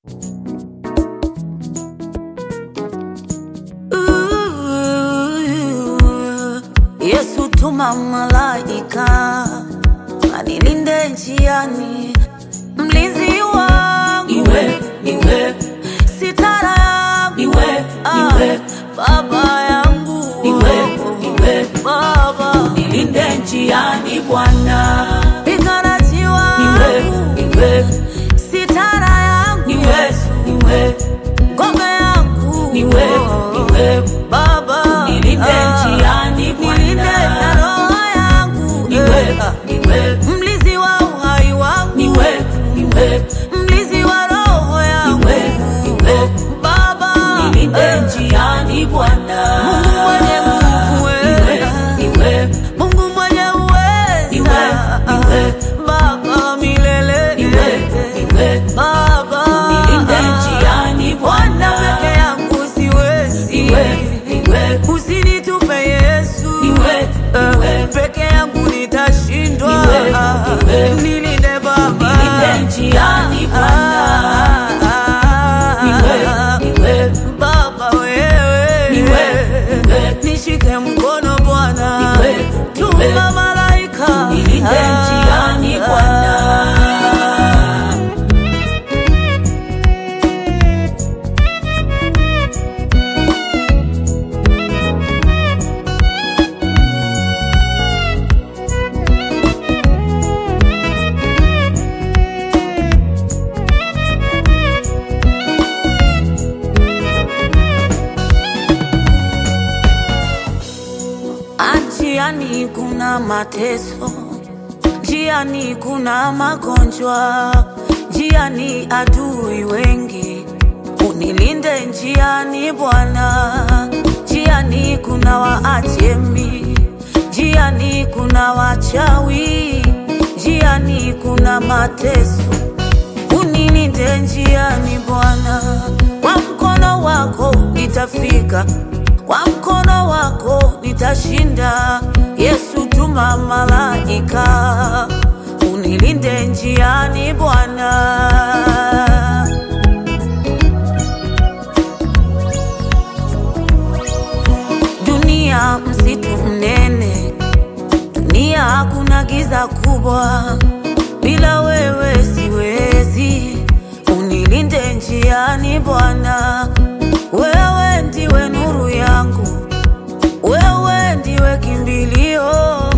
tuma malaika anilinde njiani, mlinzi wangu Niwe, niwe, sitara yangu niwe, Ah, niwe, baba yangu niwe, niwe. baba nilinde njiani Bwana. piganaji Niwe, wangu niwe, sitara yangu niwe, niwe, ngome yangu niwe, niwe. baba Nilinde Ah, njiani Bwana. nilinde na roho yangu Niwe, Eh, ah. niwe, mlizi wa uhai wangu niwe, niwe, mlizi wa roho yangu niwe, niwe. baba Nilinde eh, njiani Bwana. Mungu mwenye nguvu, Niwe, eh. niwe, Mungu mwenye uweza Niwe, niwe. baba milele niwe, niwe. baba Nilinde njiani Bwana Bwana. peke yangu siwezi Niwe, niwe, usinitupe Yesu Niwe, Eh, niwe. peke yangu nitashindwa Niwe, niwe. nilinde baba Nilinde njiani Bwana. Ah, Niwe, niwe, baba wewe Niwe, niwe. nishike mkono Bwana Niwe, tuma niwe. malaika nilinde njiani Bwana. Njiani kuna mateso, njiani kuna magonjwa, njiani adui wengi. Unilinde njiani Bwana, njiani kuna waajemi, njiani kuna wachawi, njiani kuna mateso. Unilinde njiani Bwana, kwa mkono wako nitafika, kwa mkono wako nitashinda. Yesu, tuma malaika unilinde njiani Bwana. Dunia msitu mnene, dunia hakuna giza kubwa, bila wewe siwezi. Unilinde njiani Bwana, wewe ndiwe nuru yangu, wewe ndiwe kimbilio,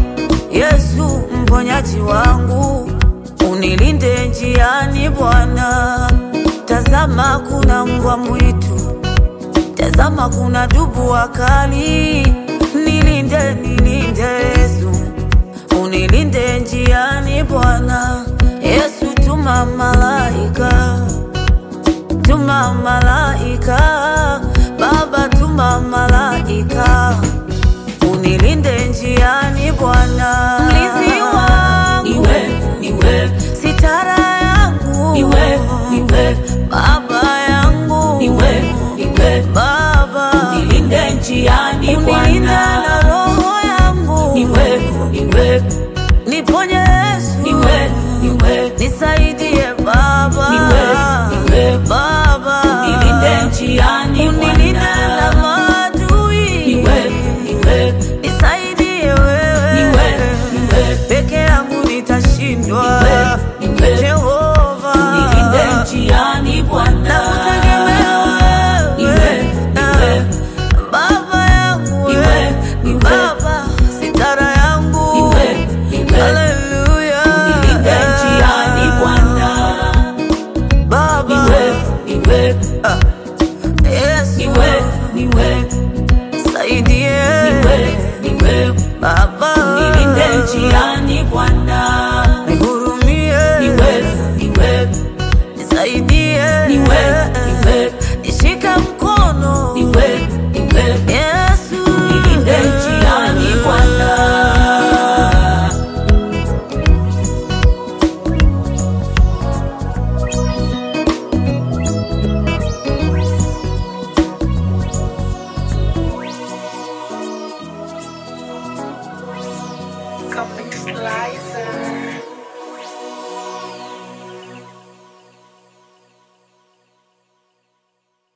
Yesu mponyaji wangu, unilinde njiani Bwana. Tazama kuna mbwa mwitu Tazama kuna dubu wakali, nilinde nilinde Yesu, unilinde njiani Bwana. Yesu tuma malaika, tuma malaika, Baba tuma malaika, unilinde njiani Bwana. Mlinzi wangu, Niwe, niwe, sitara yangu, niwe, niwe, Baba yangu, niwe, niwe. Baba Nilinde njiani unilinda Bwana. na roho yangu, Niwe, niwe, niponye Yesu, niwe, niwe. nisaidie Baba, Niwe, niwe. Baba Nilinde njiani unilinde na Bwana. maadui, Niwe, niwe, nisaidie wewe, Niwe, niwe. peke yangu nitashindwa, Niwe, niwe. Jehova nilinde njiani Bwana. nakutegemea wewe, Niwe, niwe. Baba yangu Niwe, wewe, niwe. Baba sitara yangu Niwe, niwe. Haleluya. Nilinde njiani Bwana. Baba Niwe, niwe, Yesu niwe, niwe, saidie niwe, niwe. Baba Nilinde njiani Bwana. nihurumie Niwe, niwe, nisaidie niwe,